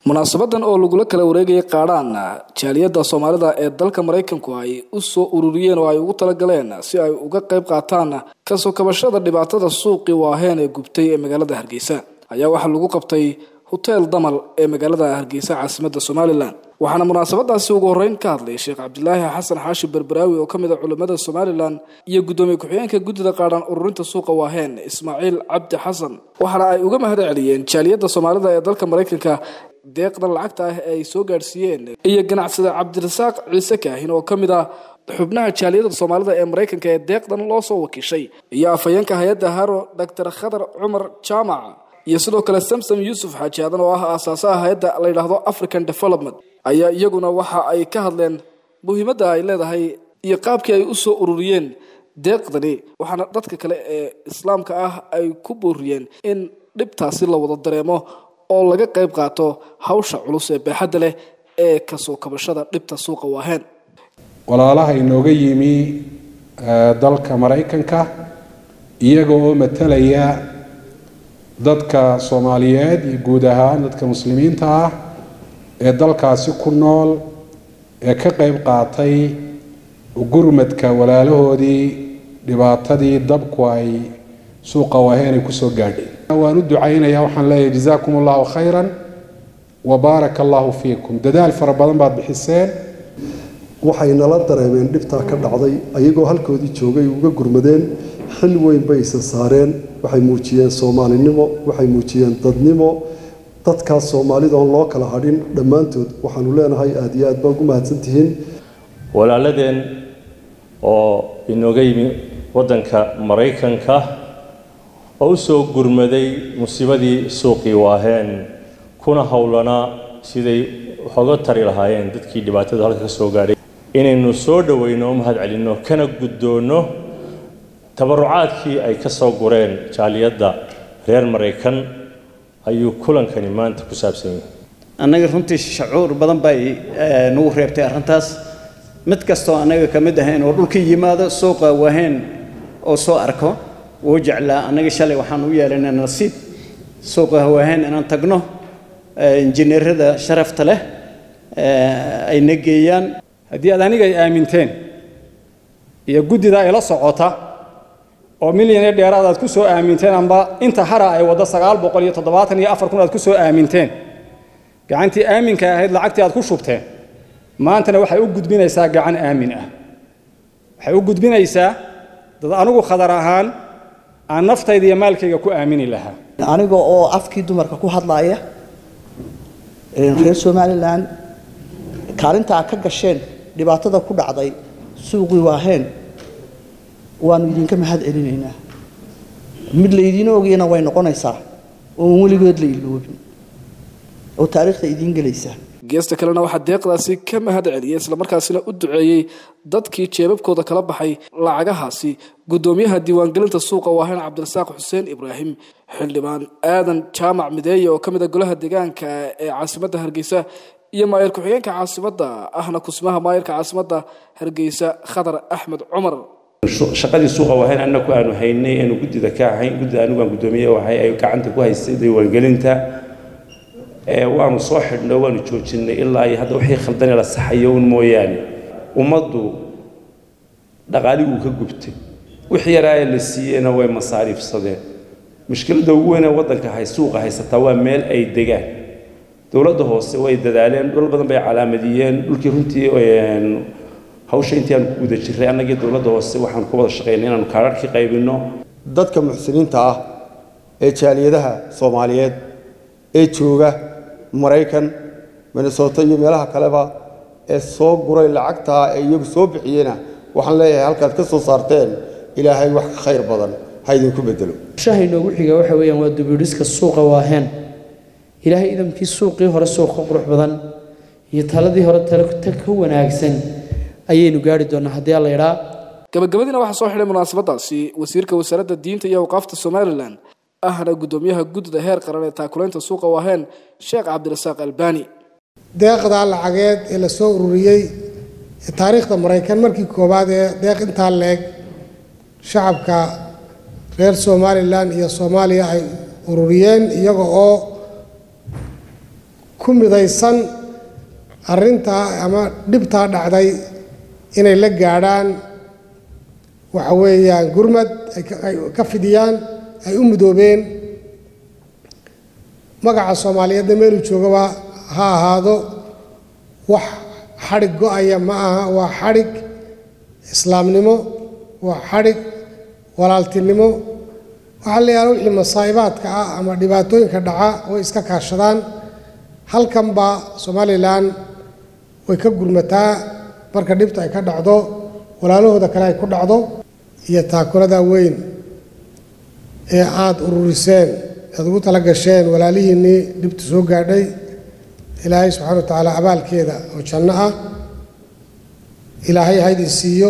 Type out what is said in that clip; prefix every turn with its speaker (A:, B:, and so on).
A: munaasabadan oo lagula kala wareegayay qaadhaan jaaliyadda soomaalida ee dalka maraykanku ay u soo ururiyeen oo ay ugu talagaleen si ay uga qayb qaataan kasoo kabashada dhibaatada suuqii waaheen ee gubtay ee magaalada hargeysa ayaa waxaa lagu qabtay hoteel damal ee magaalada hargeysa caasimadda somalilan waxaana munaasabadaasi ugu horreyn ka hadlay sheekh cabdilaahi xasan xaashi berberaawi oo ka mid a culimmada somalilan iyo guddoomiye ku-xigeenka guddida qaadhaan ururinta suuqa waaheen ismaaciil cabdi xasan waxaana ay uga mahad celiyeen jaaliyadda soomaalida ee dalka maraykanka deeqdan lacagta ah ee ay soo gaadhsiiyeen iyo ganacsada cabdirasaaq ciise kaahin oo ka mid ah xubnaha jaaliyadda soomaalida ee maraykanka ee deeqdan loo soo wakiishay iyo afhayeenka hay-adda haro doctor khadar cumar jaamac iyo sidoo kale samsom yuusuf xaaji aadan oo ah aasaasaha hay-adda la yidhaahdo african development ayaa iyaguna waxa ay ka hadleen muhiimadda ay leedahay iyo qaabkii ay u soo ururiyeen deeqdani waxaana dadka kale ee islaamka ah ay ku booriyeen in dhibtaasi la wada dareemo oo laga qayb qaato hawsha culus ee baaxadda leh ee kasoo kabashada dhibta suuqa waaheen
B: walaalaha inooga yimi dalka maraykanka iyaga oo matalaya dadka soomaaliyeed iyo guud ahaan dadka muslimiinta ah ee dalkaasi ku nool ee ka qayb qaatay gurmadka walaalahoodii dhibaatadii dabku ay suuqa waaheen ay kusoo gaadhay waan u ducaynayaa waxaan leeyahay jazaakum allahu khayran wa baaraka allahu fiikum dadaal fara badan baad bixiseen
C: waxay nala dareemeen dhibtaa ka dhacday ayagoo halkoodii joogay uga gurmadeen xil weyn bay isa saareen waxay muujiyeen soomaalinimo waxay muujiyeen dadnimo dadkaas soomaalida oon loo kala hadhin dhammaantood waxaanu leenahay aada iyo aad baa ugu mahadsantihiin
D: walaaladeen oo inooga yimi waddanka maraykanka oo u soo gurmaday musiibadii suuqii waaheen kuna howlanaa siday waxooga tari lahaayeen dadkii dhibaatadu halka ka soo gaadhay inaynu soo dhoweyno o mahad celinno kana guddoonno tabarucaadkii ay ka soo gureen jaaliyadda reer maraykan ayuu kulankani maanta ku saabsan yahay
E: annaga runtii shacuur badan bay nagu reebtay arrintaas mid kastoo annaga ka mid ahayn oo dhulka yimaado suuqa waaheen oo soo arko wuu jeclaa annaga shalay waxaan u yeelanay nasiib suuqa waaheen inaan tagno injineerada sharafta leh ayna geeyaan
F: haddii aad aniga ay aaminteen iyo guddida ay la socota oo milyan iyo dheeraad aad ku soo aaminteen amba inta hara ay waddo sagaal boqol iyo toddobaatan iyo afar kun aad ku soo aaminteen gacantii aaminka ahayd lacagtii aad ku shubteen maantana waxay u gudbinaysaa gacan aamin ah waxay u gudbinaysaa dad anigu khadar ahaan aan naftayda iyo maalkayga ku aamini lahaa
G: aniga oo afkii dumarka ku hadlaaya reer somalilan kaalintaa ka gasheen dhibaatada ku dhacday suuqii waaheen waanu idinka mahad celinaynaa mid laydiin ogayana way noqonaysaa oon weligood la iloobin oo taariikhda idiin gelaysaa
A: geesta kalena waxaa deeqdaasi ka mahad celiyey islamarkaasina u duceeyey dadkii jeebabkooda kala baxay lacagahaasi guddoomiyaha diiwaangelinta suuqa waaheen cabdirasaaq xuseen ibraahim xildhibaan aadan jaamac mideeye oo ka mid a golaha deegaanka ee caasimadda hargeysa iyo maayar ku-xigeenka caasimadda ahna kusmaha maayarka caasimadda hargeysa khadar axmed cumar
H: shaqadii suuqa wahayn annaku aanu haynay aanu guddida ka ahayn guddida anigu aan guddoomiye waxay ay gacanta ku haystay diiwaangelinta waanu soo xidhnay waanu joojinay ilaa iyo hadda wixii khaldane la saxayo un mooyaane ummaddu dhaqaalii uu ka gubtay wixii yaraaye la siiyeyna way masaariifsadeen mushkiladda ugu weyn ee waddanka hay suuqa haysataa waa meel ay degaan dowladda hoose way dadaaleen dhul badan bay calaamadiyeen dhulkii runtii hawsha intii aanu ku guda jirray annagii dowladda hoose waxaan ku wada shaqaynay inaanu kaararkii qaybinno
I: dadka muxsiniinta ah ee jaaliyadaha soomaaliyeed ee jooga maraykan minnesota iyo meelaha kaleba ee soo guray lacagtaa ee iyagu soo bixiyena waxaan leeyahay halkaad ka soo saarteen ilaahay wax ka khayr badan ha idinku bedelo
J: shaha inoogu xiga waxa weeyaan waa dubidhiska suuqa waaheen ilaahay idamkii suuqii hore suuq ka qurux badan iyo taladii hore tale ka wanaagsan ayaynu gaari doonaa haddii alla idhaa
A: gabagabadiina waxaa soo xidhay munaasabadaasi wasiirka wasaaradda diinta iyo awqaafta somalilan ahna guddoomiyaha guddida heer qaran ee taakulaynta suuqa waaheen sheekh cabdirasaaq albani
K: deeqdaa lacageed ee la soo ururiyey ee taariikhda maraykan markii koowaad ee deeq intaa leeg shacabka reer somalilan iyo soomaaliya ay ururiyeen iyaga oo ku midaysan arrintaa ama dhibtaa dhacday inay la gaadhaan waxa weeyaan gurmad ay ka fidiyaan ay u mudoobeen magaca soomaaliyeedna meeluu joogaba ha ahaado wax xadhig go-aya ma aha waa xadhig islaamnimo waa xadhig walaaltinimo waxaa la yaala wixii masaa'ibaadka ah ama dhibaatooyinka dhaca way iska kaashadaan halkanba somalilan way ka gurmataa marka dhibta ay ka dhacdo walaalahooda kale ay ku dhacdo iyo taakulada weyn ee aada ururiseen aada ugu tala gasheen walaalihiinnii dhibta soo gaadhay ilaahay subxana wa tacaala abaalkeeda oo janno ah ilaahay haydin siiyo